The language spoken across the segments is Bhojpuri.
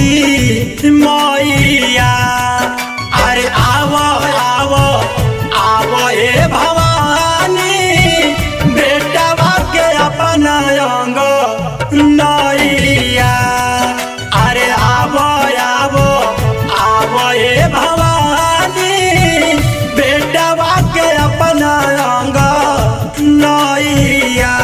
मोरी मैया अरे आव आव आव ए भवानी बेटवा के अपना अंग नैया अरे आव आव आव ए भवानी बेटवा के अपना अंग नैया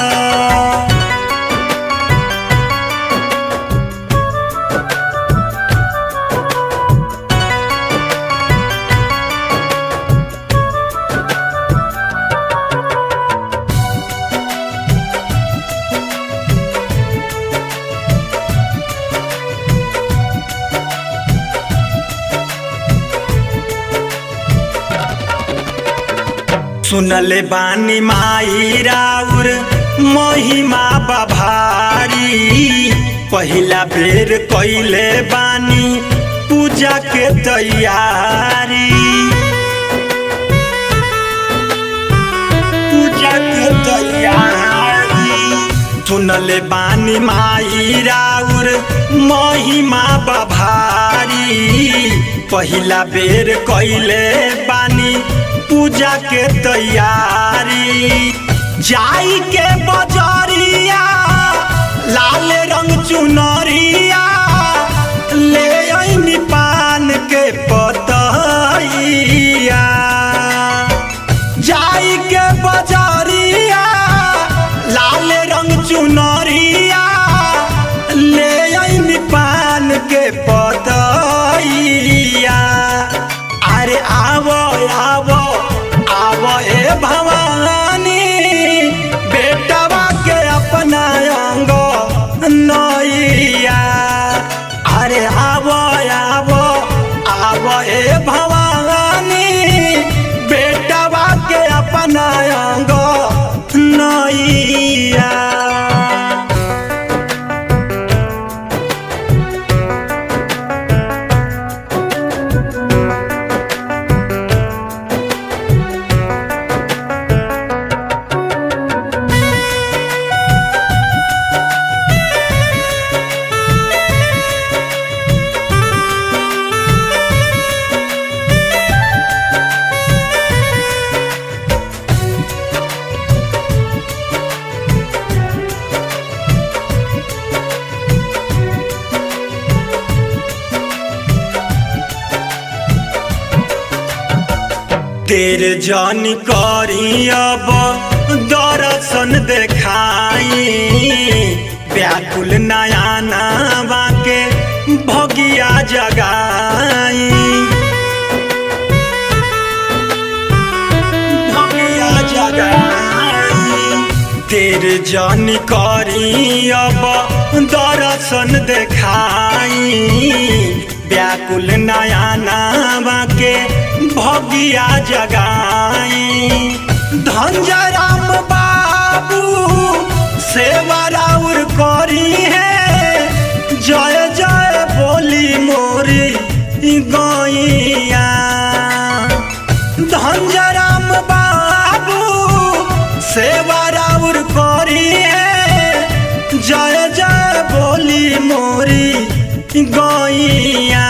सुनले बानी माई राउर महिमा बभारी पहिला बेर कैले बानी पूजा के तैयारी पूजा के तैयारी सुनले बानी माई राउर महिमा बभारी पहिला बेर कैले बानी पूजा के तैयारी जाई के बजरिया लाल रंग चुनरिया ले अइनी पान के पतैया जाई के बजरिया लाल रंग चुनरिया ले अइनी पान के पतैया अरे आवो आवो आवो ए भवानी बेटवा के अपना अंग नैया अरे आवो आवो आवो ए भवानी बेटवा के अपना अंग नैया तेरे जानी करी अब दर्शन देखाई व्याकुल नया नावा के भगिया जगाई भगिया जगाई तेरे जानी करी अब दर्शन देखाई व्याकुल नया नावा के भगिया जगाई धनजराम बाबू सेवा राउर करी है जय जय बोली मोरी गैया धनजराम बाबू सेवा राउर करी है जय जय बोली मोरी गैया